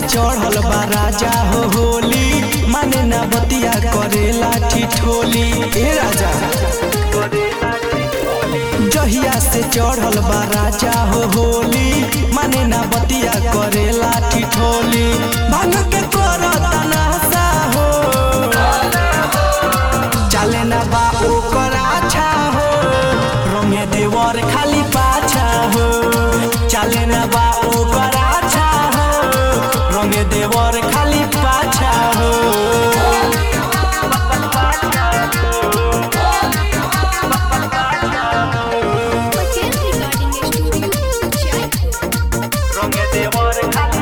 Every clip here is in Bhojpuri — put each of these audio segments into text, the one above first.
चढ़ल बा राजा हो होली माने ना बतिया करेला ठिठोली ए राजा जहिया से चढ़ल बा राजा हो होली माने ना बतिया करेला ठिठोली भांग के करता नासा हो चले ना बा ओकर आछा हो रंगे देवर खाली पाछा हो चले ना बा ओकर आछा हो रंगे देवर खाली पाछा हो Hotel Recording Studio, Jaipur.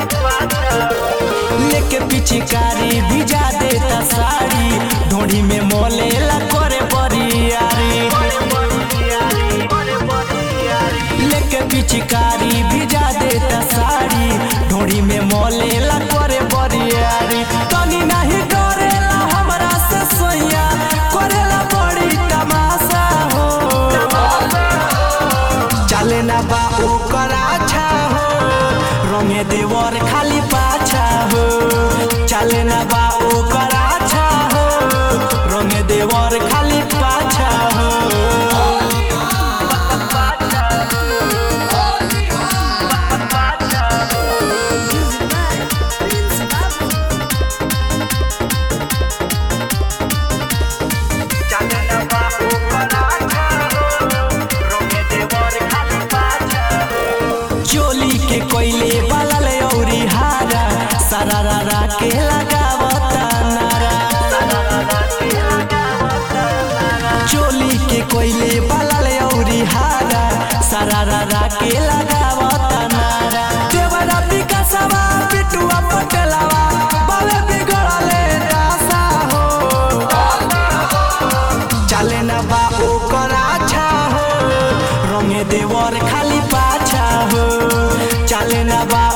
लेके पिचकारी भिजा देता साड़ी ढोड़ी में मोलेला करे बरियारी लेके पिचकारी भिजा देता साड़ी ढोड़ी में मोलेला करे बरियारी तनी नहीं डरेला हमरा से सोया करेला बड़ी तमाशा हो चले ना बा ओकर आछा हो रंगे देवर खाली पाछा हो चले ना बा ओकर आछा हो रंगे देवर खाली पाछा हो Prince Babu. चोली के कोयले बलल औरी हारा सरारा के लगावता नारा चोली के कोयले बलल औरी हारा सरारा के लगावता नारा देवरा विकासवा पिटुआ पटलवा बावे बिगड़ले रासा हो चले ना बा ओकर आछा हो रंगे देवर खाली पाछा हो चले ना बा